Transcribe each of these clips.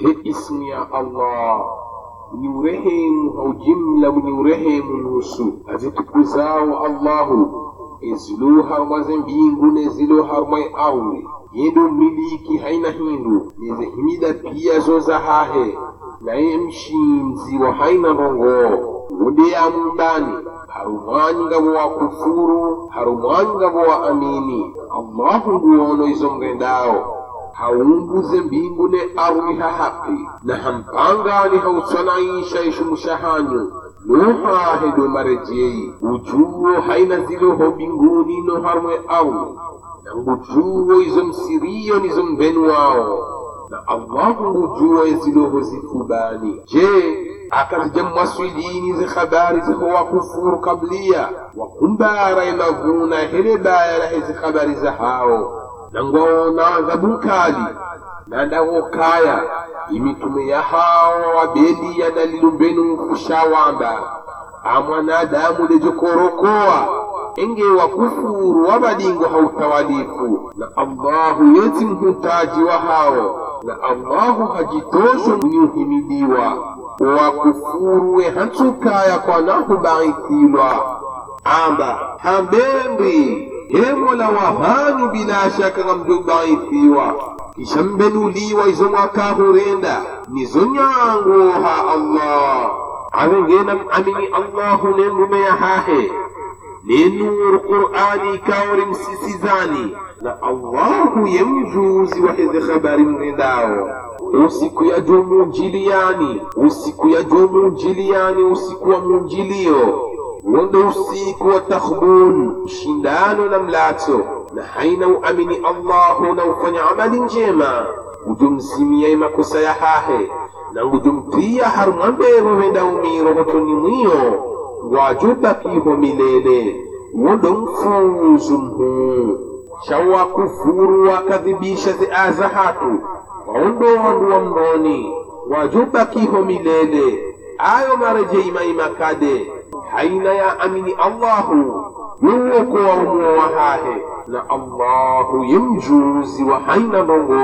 he ismu ya allah mwenye urehemu haujimla mwenye urehemu nusu azitukuzao allahu ezilo harmaze mbingu nezilo harmai ardi yendo miliki haina hindu nezehimida pia zoza hahe naye mshinzi wa haina ndongo wode ya mundani harumwanyi ngabo wa kufuru harumwanyi ngabo wa amini allahu nguono izo mgendao haumbuze mbingu ne ardi ha haqqi na hampangani hautsanaisha ishumushahanyu nohahe do marejei ujuwo haina ziloho mbinguni no harmwe ardi na ngujuwo izo msiriyo nizo mbenu wao na allahu ngujuwo eziloho zifubani je akazija mwaswilini zi habari ziho wakufuru kablia wakumbara inavuna hele bayara hezi habari za hao nangwaona adhabu nkali nandawokaya imitume ya hao wabeliya na lilumbenu mfushawamba amwanadamu lejokorokoa enge wakufuru wabadingo hautawalifu na allahu yeti mhutaji wa hao na allahu hajitosho mwenye uhimidiwa wakufuruwe hatsukaya kwanahu baithilwa amba hambembi he mola wahanyu bila shaka ngamjobaithiwa kisha mbenuliwa izo mwakahurenda nizo nyango ha allah avengena amini allahu nengume ya hahe nenuru qur'ani ikawri msisizani na allahu ye mjuzi wa heze habari mrendao usiku ya jo munjiliani usiku ya jo munjiliani usiku wa munjilio wonde usiku wa takhbun shindano na mlato na haina uamini allahu na ufanya amali njema ujumsimia makosa ya hahe na ngujumtia harumwambeho wenda umiro hotoni mwiyo ngwajubakiho milele wondo mfuzu mhuu shawa kufuru wakadhibisha ziaza hatu waondo wandu wa mroni wajubakiho milele ayo marejeimayimakade haina ya amini allahu yuwoko wa umuo wa hahe na allahu ye mjuzi wa haina ndongo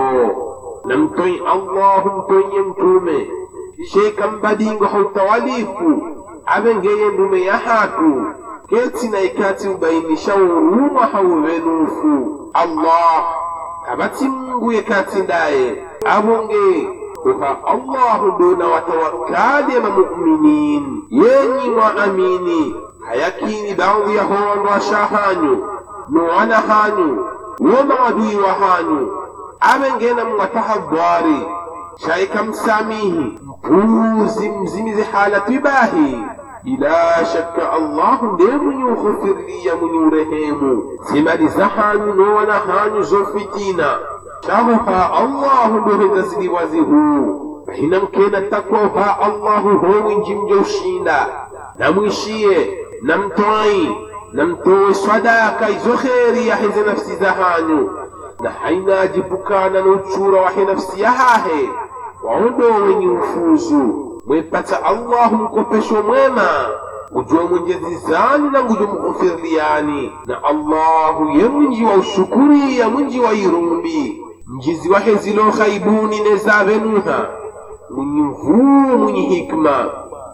na mtoi allahu mtoiye mtume sheka mbadingo hautawalifu avengeye ndume ya hatu keti na ikati ubainisha uruma hauvenufu allah kabati mungu yekati ndaye avonge kuha allahu dona watawakkali ama muminin yenyi mwaamini hayakini baadhi ya hondo ashahanyu nuwana hanyu wo maadui wa hanyu avengena mwatahadhari shaika msamihi mpuzi mzimizi halatu ibahi bila shakka allahu ndiye mwenye ukhufiriya mwenye urehemu zimali za hanyu nowana hanyu zofitina shahuha allahu ndoheza ziliwazi huu hina mkena takwaha allahu howinji mja ushinda namwishiye namtwai namtowe swadaka izo kheri yahize nafsi za hanyu na haina ajibukana nuchura wahe nafsi yahahe waondo wenye ufuzu mwepata allahu mkopesho mwema ujua mwenyezi zani na ngujo mghufirliani na allahu ye mwinji wa ushukuriya mwinji wa irumbi mjizi wahe zilo khaibuni nezavenuha mwenye mvuu mwenye hikma